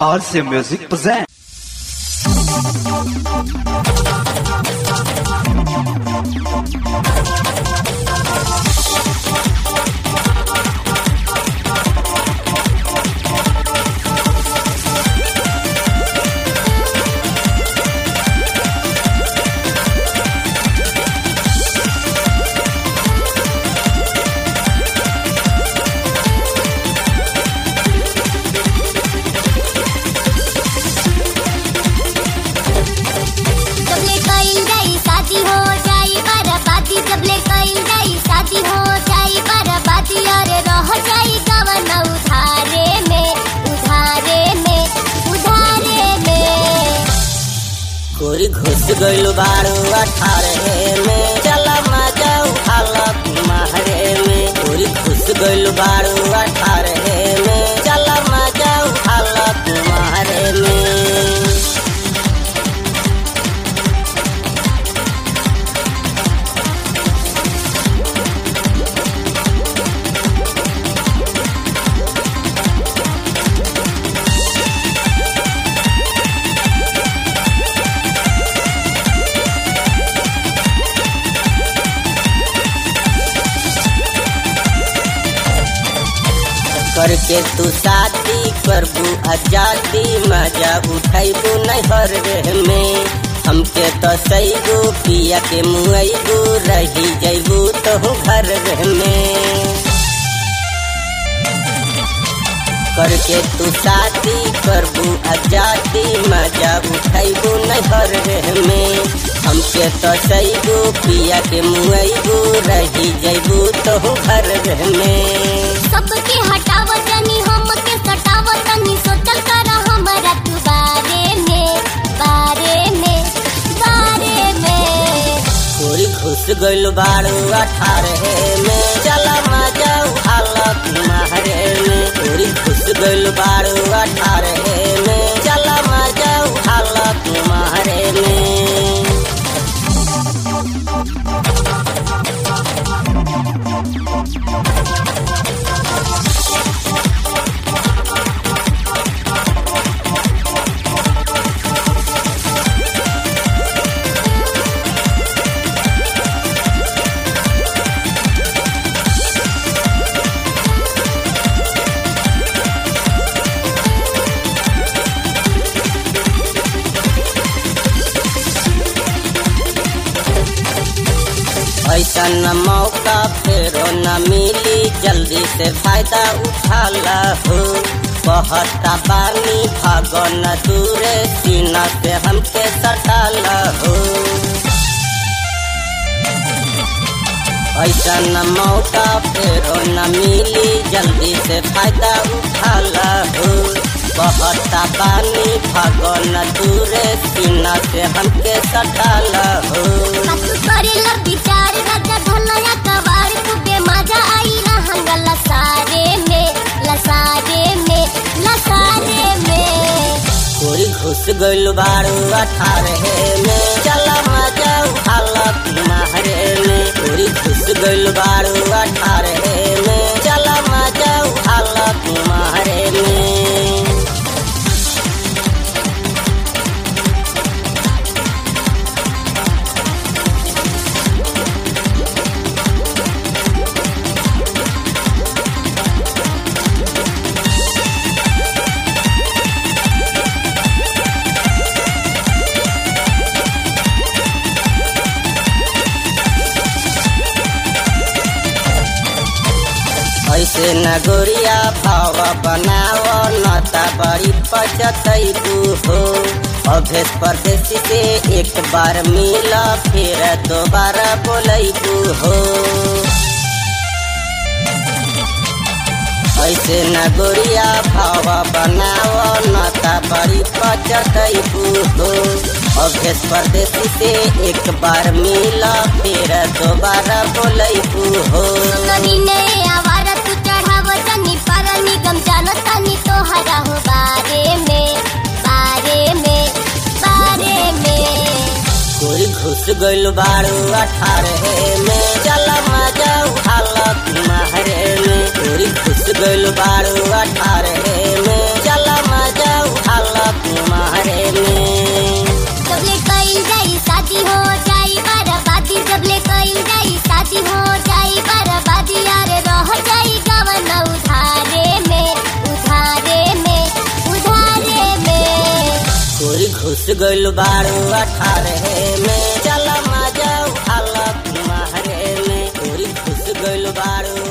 RC Music presents. सबले कईल जाई शादी हो जाई बराबादी सबले कईल जाई शादी हो जाई बराबादी अरे रह जाई गवन उधारे में उधारे में उधारे में कोरी घुस गइल बारू अठारहे में चल मजा उठाला तुम्हारे में कोरी घुस गइल बारू अठारहे में चल मजा उठाला तुम्हारे में करके तू शादी करबू आजादी मजा उठाइबू नहर रे में हमके तो सैगू पिया के मुआइबू रही जैबू तो घर रे में करके तू शादी करबू आजादी मजा उठाइबू नहर रे में हमके तो सैगू पिया के मुआइबू रही जैबू तो घर रे में सबके हटाव तनी हमके सटाव तनी सोचल कर हमरा तू बारे में बारे में बारे में कोरी घुस गइल बारू अठारहे में चल मजा उठाला तुम्हारे में कोरी घुस गइल बारू अठारहे में चल मजा उठाला तुम्हारे में ऐसा न मौका फेरो न मिली जल्दी से फायदा उठा हो कहता पानी भागो न दूरे सीना से हमके सटा हो ऐसा न मौका फेरो न मिली जल्दी से फायदा उठा हो कहता पानी भागो न दूरे सीना से हमके सटा हो मत करेला विचार राजा धनया कवार खूबे मजा आई रहंग लसारे में लसारे में लसारे में कोरी घुस गइल बारू अठारहे में चल मजा उठाला तुम्हारे में कोरी घुस गइल बारू अठारहे में चल मजा उठाला तुम्हारे में ऐसे न गोरिया भाव बनाव नता बड़ी पचतैबू हो अभेस परदेसी से एक बार मिला फिर दोबारा बोलैबू हो ऐसे न गोरिया भाव बनाव नता बड़ी पचतैबू हो अभेस परदेसी से एक बार मिला फिर दोबारा बोलैबू हो कभी ने आवारा तू चढ़ाव तनी पर निगम जानो तनी तो हरा हो बारे में बारे में बारे में कोरी घुस गइल बारू अठारहे में चल मजा उठाला तुम्हारे में कोरी घुस गइल बारू अठारहे में चल मजा उठा गोरी घुस गइल बारू अठारह में चल मजा उठाल कुमारे में गोरी घुस गइल बारू